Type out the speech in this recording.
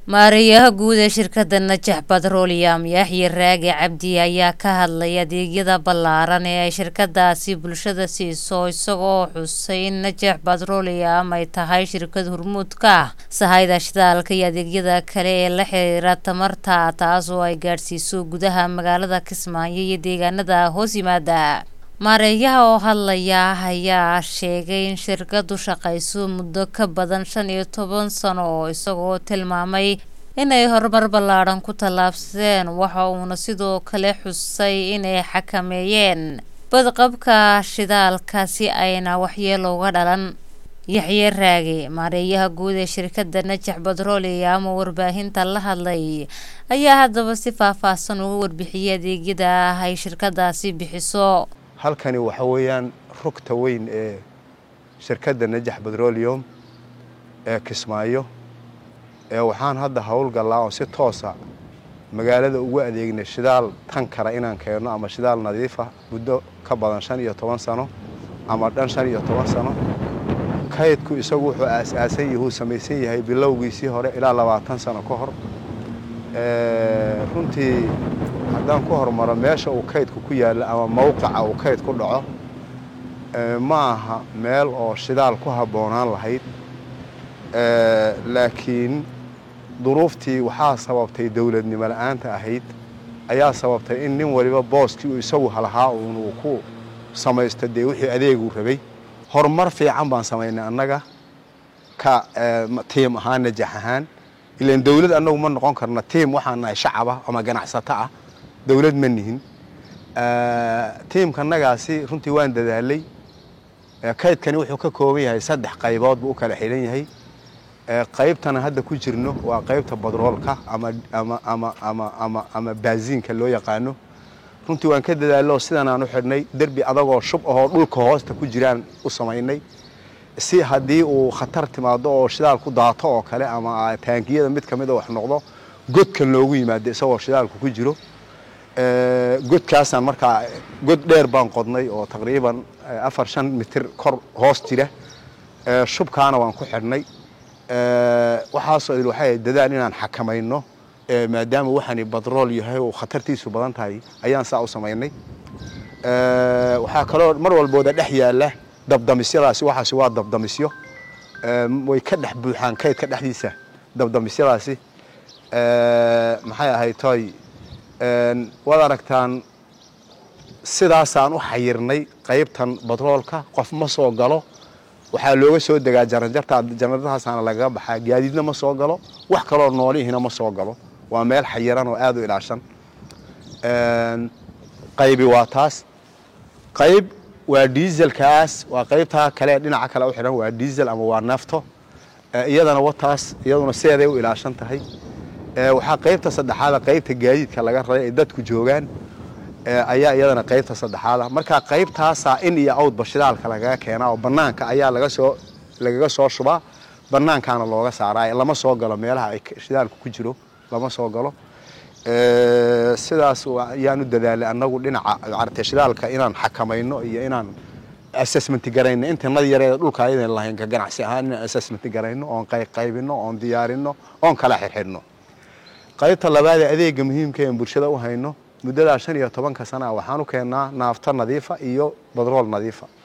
maareeyaha guud ee shirkadda najax batrooliyam yaxye raage cabdi ayaa ka hadlay adeegyada ballaaran ee ay shirkadaasi bulshada siiso isagoo xusay in najax batrooliyam ay tahay shirkad hormuudka ah sahayda shidaalka iyo adeegyada kale ee la xiriira tamarta taas oo ay gaadhsiiso gudaha magaalada kismaayo iyo deegaanada hoos yimaada maareeyaha oo hadlaya ayaa sheegay in shirkadu shaqayso muddo ka badan shan iyo toban sano oo isagoo tilmaamay inay horumar ballaadhan ku tallaabsadeen waxa uuna sidoo kale xusay inay xakameeyeen badqabka shidaalka si ayna waxyeelo uga dhalan yaxye raage maareeyaha guud ee shirkadda najax batrooliyam oo warbaahinta la hadlay ayaa haddaba si faahfaahsan uga warbixiyay adeegyada ay shirkadaasi bixiso halkani waxa weeyaan rugta weyn ee shirkadda najax batroleum ee kismaayo ee waxaan hadda howlgallaa oo si toosa magaalada ugu adeegnay shidaal tankara inaan keenno ama shidaal nadiifa muddo ka badan shan iyo toban sano ama dhan shan iyo toban sano kaydku isagu wuxuu aas-aasan yahuu samaysan yahay bilowgiisii hore ilaa labaatan sano ka hor runtii haddaan ku hormaro meesha uu kaydku ku yaallo ama mawqica uu kayd ku dhaco ma aha meel oo shidaal ku habboonaan lahayd laakiin duruuftii waxaa sababtay dowladnimo la-aanta ahayd ayaa sababtay in nin waliba booskii uu isagu halahaa uun uu ku samaysto dee wixii adeeguu rabay horumar fiican baan samaynay annaga ka tiim ahaan najax ahaan ilaan dowlad annagu ma noqon karno tiim waxaan nahay shacaba ama ganacsato ah dowlad ma nihin tiimkanagaasi runtii waan dadaalay kaydkani wuxuu ka kooban yahay saddex qaybood buu u kala xidhan yahay qaybtana hadda ku jirno waa qaybta badroolka ama ama ama ama ama ama baaziinka loo yaqaano runtii waan ka dadaallo sidan aan u xidhnay derbi adagoo shub ahoo dhulka hoosta ku jiraan u samaynay si haddii uu khatar timaado oo shidaal ku daato oo kale ama taangiyada mid ka mid a wax noqdo godkan loogu yimaado isagoo shidaalku ku jiro godkaasaan markaa god dheer baan qodnay oo taqriiban afar shan mitir kor hoos jira shubkaana waan ku xidhnay waxaasoo idil waxay dadaal inaan xakamayno maadaama waxani badrool yahay oo khatartiisu badan tahay ayaan saa u samaynay waxaa kaloo mar walbooda dhex yaalla dabdamisyadaasi waxaasi waa dabdamisyo way ka dhex buuxaan kaydka dhexdiisa dabdamisyadaasi maxay ahayd toy waad aragtaan sidaasaan u xayirnay qaybtan batroolka qof ma soo galo waxaa looga soo degaa jaranjarta jaranjartaasaana lagaga baxaa gaadiidna ma soo galo wax kaloo noolihina ma soo galo waa meel xayiran oo aada u ilaashan qaybi waa taas qayb waa diiselkaas waa qaybtaa kale dhinaca kale u xidhan waa diisel ama waa nafto iyadana wataas iyaduna sideeday u ilaashan tahay waxaa qaybta saddexaada qaybta gaadiidka laga raray ay dadku joogaan ayaa iyadana qaybta saddexaada markaa qaybtaasaa in iyo awdba shidaalka lagaga keenaa oo banaanka ayaa laga soo lagaga soo shubaa banaankaana looga saaraa lama soo galo meelaha ay shidaalku ku jiro lama soo galo sidaas ayaan u dadaalay annagu dhinaca maaragtay shidaalka inaan xakamayno iyo inaan assessment garayno intanada yareeda dhulka ayadan lahayn ka ganacsi ahaan inaan assessment garayno oon qayqaybino oon diyaarino oon kala xirxidhno qaybta labaad ee adeega muhiimka ee bulshada u hayno muddadaa shan iyo tobanka sana waxaan u keennaa naafto nadiifa iyo badrool nadiifa